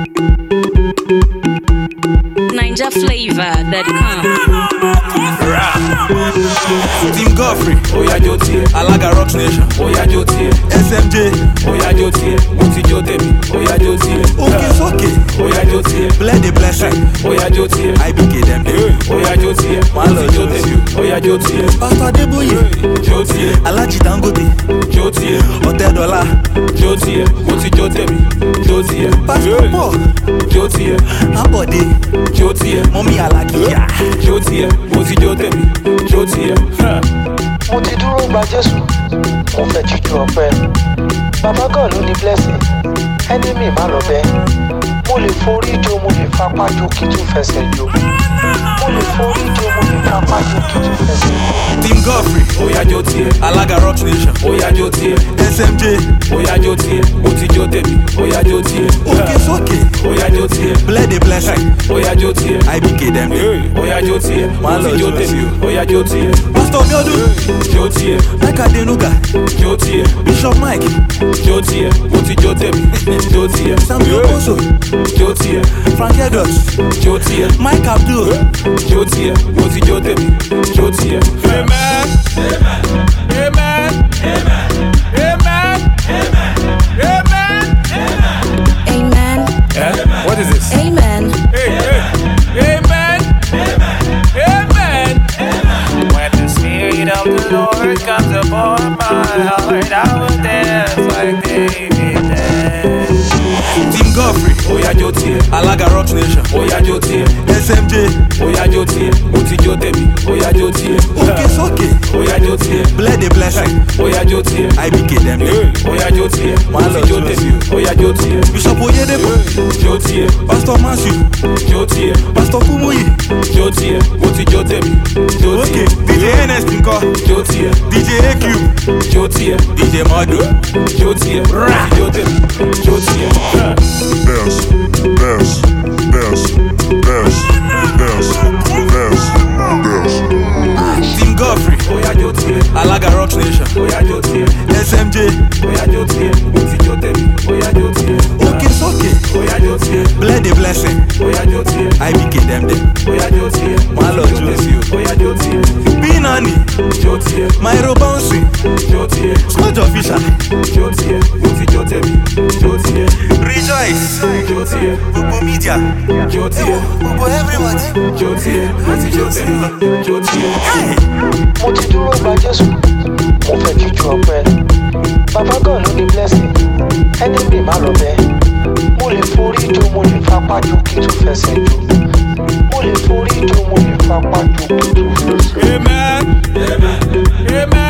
NinjaFlavor.com. Team Godfrey, Oya jó tiẹ̀, Alaga Rocks Nation, oya jó tiẹ̀, SMJ, oya jó tiẹ̀, mo ti jó tèmi, oya jó tiẹ̀. Òkè Sókè, Oya jó tiẹ̀, Bled the Blessing, oya jó tiẹ̀, IBK them dey. oya jó tiẹ̀, mo Wàá lọ ti jó jó tèmi, oya jó tiẹ̀. Pastor Adébóyè, Jó tiẹ̀, Alhaji Dangote, jó tiẹ̀, Ọ̀tẹ́dọ́lá, jó tiẹ̀, mo ti jó tèmi, jó tiẹ̀. Pastor Paul, Jó tiẹ̀, Abode, jó tiẹ̀, Mọ́mí Alakiya. jó tiẹ̀, mo ti jó tèmi, jó tiẹ̀. Ha. mo ti dúró gba jésù mo fẹ́ jíjú ọpẹ́ bàbá god ló ní blessing enemy má lọ bẹ́ mo lè forí jó mo lè fapá jó kí tún fẹsẹ̀ jó mo lè forí jó mo lè fapá jó kí tún fẹsẹ̀ jó. Team Godfrey, Oya jó tiẹ̀, Alaga Rocks Nation, oya jó tiẹ̀, SMJ, oya jó tiẹ̀, mo ti jó tèmi, oya jó tiẹ̀. Òkè Sókè, Oya jó tiẹ̀, Bled the Blessing, oya jó tiẹ̀. IBK them dey. Oya jó tiẹ̀, Wàá mo lọ ti jó jó tèmi, sí oya jó tiẹ̀. Pastor Biodun, Jó tiẹ̀, Mike Adenuga, jó tiẹ̀, Bishop Mike, jó tiẹ̀, mo ti jó tèmi, jó tiẹ̀. Samuel Okoso, Jó tiẹ̀, Frank Edwards, jó tiẹ̀, Mike Abdul, jó tiẹ̀, mo ti jó tèmi, jó tiẹ̀. Amen. Amen. Amen. Amen. Amen. What is this? Amen. Amen. Amen. When the Spirit of the Lord comes upon my heart, I will dance like David danced. Team Godfrey, Oya jó tiẹ̀, Alaga Rocks Nation, oya jó tiẹ̀, SMJ, oya jó tiẹ̀, mo ti jó tèmi, oya jó tiẹ̀. Òkè Sókè, Oya jó tiẹ̀, Bled the Blessing, oya jó tiẹ̀, IBK them dey. oya jó tiẹ̀, mo Wàá lọ ti jó jó tèmi, sí. oya jó tiẹ̀. Bishop Oyedepo, Jó tiẹ̀, Pastor Matthew, jó tiẹ̀, Pastor Kumuyi, jó tiẹ̀, mo ti jó tèmi, jó Òkè, tiẹ̀. DJ NS Nkọ, Jó tiẹ̀, DJ AQ, jó tiẹ̀, DJ Modu, jó tiẹ̀, mo ti jó tèmi, jó tiẹ̀. Dance, dance, dance, dance, dance, dance, dance. Team Godfrey, Oya jó tiẹ̀, Alaga Rocks Nation, oya jó tiẹ̀, SMJ, oya jó tiẹ̀, mo ti jó tèmi, oya jó tiẹ̀. Òkè Sókè, Oya jó tiẹ̀, Bled the Blessing, oya jó tiẹ̀, IBK them dey. oya jó tiẹ̀, mo Wàá ti lọ jó jó tèmi, sí o. oya jó tiẹ̀, Binani, jó tiẹ̀, Myro Bouncing, jó tiẹ̀, Smudge Official, jó tiẹ̀, mo ti jó tèmi, jó tiẹ̀, Rejoice, jó tiẹ̀, Gbogbo Media, jó tiẹ̀, Gbogbo Everybody. jó tiẹ̀, mo ti jó tèmi, jó tiẹ̀. mo ti dúró gba jésù mo fẹ́ jíjú ọpẹ́ bàbá god ló ní blessing enemy má lọ bẹ́ mo lè forí jó mo lè fapá jó kí tún fẹsẹ̀ jó mo lè forí jó mo lè fapá jó kí tún fẹsẹ̀ jó. Amen. Amen.